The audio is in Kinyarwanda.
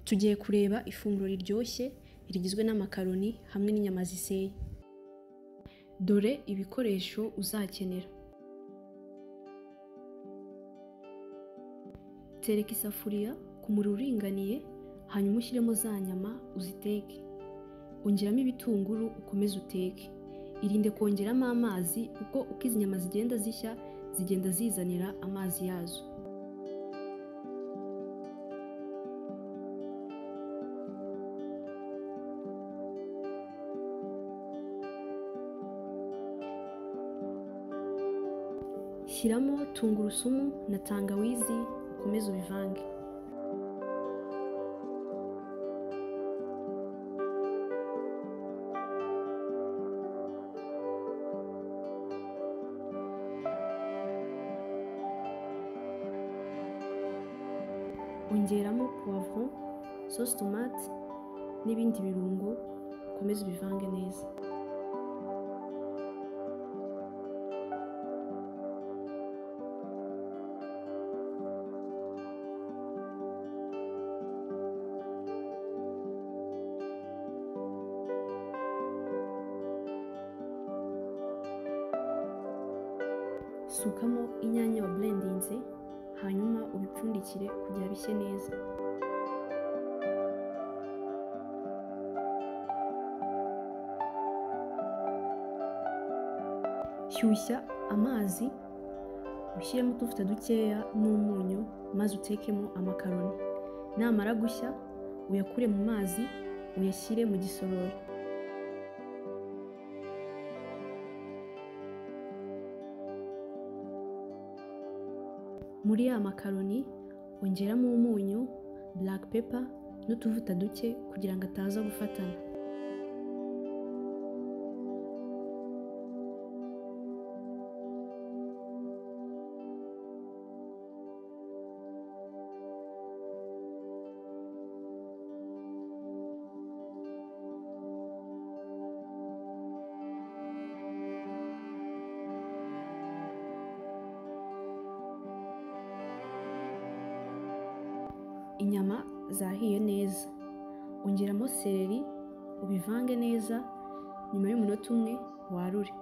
Tugiye kureba ifunguro riryoshye rigizwe n'amakaroni hamwe n'inyama ziseye. Dore ibikoresho uzakenera. Tereka isafuriya ku muriro uringaniye, hanyuma ushyiremo za nyama uziteke. Ongeramo ibitunguru ukomeze uteke. Irinde kongeramo amazi kuko uko izi nyama zigenda zishya, zigenda zizanira amazi yazo. Shyiramo tungurusumu na tangawizi ukomeze ubivange. Ongeramo puwavuro, sosi tomate n'ibindi birungo ukomeze ubivange neza. Sukamo inyanya waburendinze, hanyuma ubipfundikire kugira bishye neza. Shyushya amazi, ushyiremo utuvuta dukeya n'umunyu maze utekemo amakaroni. Namara gushya, uyakure mu mazi, uyashyire mu gisorori. Muri ya makaroni ongeramo umunyu, black pepper n'utuvuta duke kugira ngo ataza gufatana. Inyama zahiye neza, ongeramo seleri ubivange neza, nyuma y'umunota umwe warure.